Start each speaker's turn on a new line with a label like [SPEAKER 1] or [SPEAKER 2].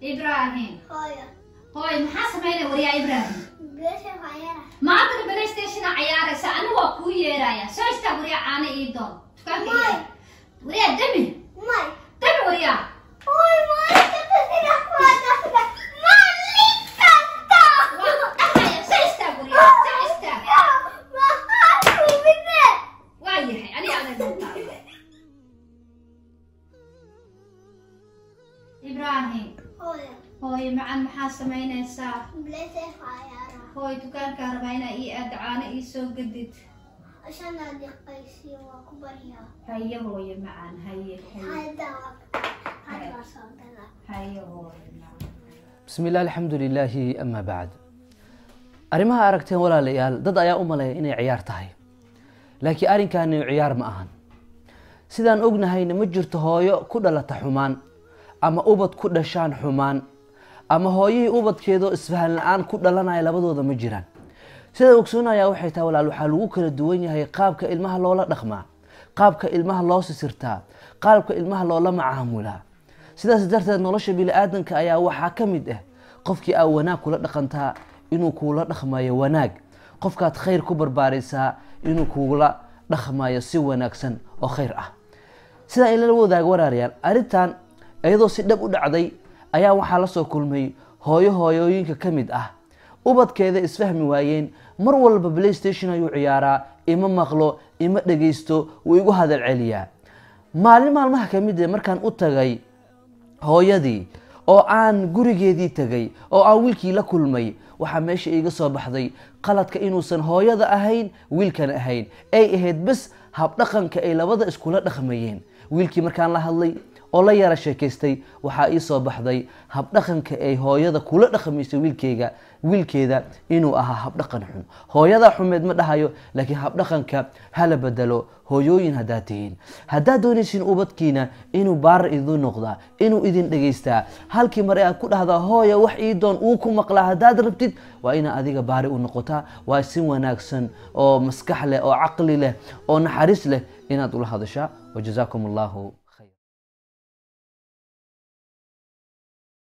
[SPEAKER 1] ibraahim
[SPEAKER 2] hooyo
[SPEAKER 1] hooy maxaa samaynaya waryaa ibraahim
[SPEAKER 2] beesha hayara
[SPEAKER 1] maantana playstationa cayaaraysa anigu waa kuu yeeraya soo istaa waryaa caano ii doon dukaanka ii aad. waryaa demi
[SPEAKER 2] may
[SPEAKER 1] demi waryaa
[SPEAKER 2] hooy maalinta sida kuwaadasda maalin kasta
[SPEAKER 1] waa dhahaya soo istaag waryaa soo istaag
[SPEAKER 2] maxaa kumide
[SPEAKER 1] waa yahay aniga adag doontaa ibraahim
[SPEAKER 2] hooyo
[SPEAKER 1] hooy macan maxaa samaynaysaa
[SPEAKER 2] beesha hayara
[SPEAKER 1] hooy dukaankaa rabaa inaa ii aad caano ii soo gadid
[SPEAKER 2] ashana diqaysiyo waa ku baryaa
[SPEAKER 1] haye hooye macaan haye haye
[SPEAKER 2] hadda hadda soo gala
[SPEAKER 1] haye hooye macaan
[SPEAKER 3] bismi illah alxamdu lilaahi ama bacd arrimaha aragteen walaalayaal dad ayaa u maleeya inay ciyaar tahay laakiin arrinkaani ciyaar ma ahan sidaan ognahayna ma jirto hooyo ku dhalata xumaan ama ubad ku dhashaan xumaan ama hooyihii ubadkeedoo isfahan la-aan ku dhalanaya labadooda ma jiraan sida ogsoonayaa waxay tahay walaal waxaa lagu kala duwan yahay qaabka ilmaha loola dhaqmaa qaabka ilmaha loo sisirtaa qaabka ilmaha loola macaamulaa sidaas darteed nolosha bini-aadanka ayaa waxaa ka mid ah qofkii aa wanaag kula dhaqantaa inuu kuula dhaqmayo wanaag qofkaad khayr ku barbaarisaa inuu kuula dhaqmayo si wanaagsan oo khayr ah sidaa in lala wadaago waraarayaal arrintan iyadoo si dhab u dhacday ayaa waxaa la soo kulmay hooyo hooyooyinka ka mid ah ubadkeeda isfahmi waayeen mar walba playstation ayuu ciyaaraa ima maqlo ima dhegaysto wuu igu hadal celiyaa maalin maalmaha ka mid ah markaan u tagay hooyadii oo aan gurigeedii tegay oo aan wiilkii la kulmay waxaa meesha iiga soo baxday qaladka inuusan hooyada ahayn wiilkana ahayn ay ahayd bes habdhaqanka ay labada iskula dhaqmayeen wiilkii markaan la hadlay oo la yara sheekaystay waxaa ii soo baxday habdhaqanka ay hooyada kula dhaqmaysay wiilkeyga wiilkeeda inuu ahaa habdhaqan xun hooyadaa xumeed ma dhahayo laakiin habdhaqanka hala bedelo hooyooyin haddaad tihiin haddaad doonaysiin ubadkiina inuu baarar idin noqdaa inuu idin dhegaystaa halkii mare aad ku dhahdaa hooya wax ii doon uu ku maqlaa haddaad rabtid waa inaa adiga baari u noqotaa waa si wanaagsan oo maskax leh oo caqli leh oo naxariis leh inaad ula hadashaa wajazaakum allahu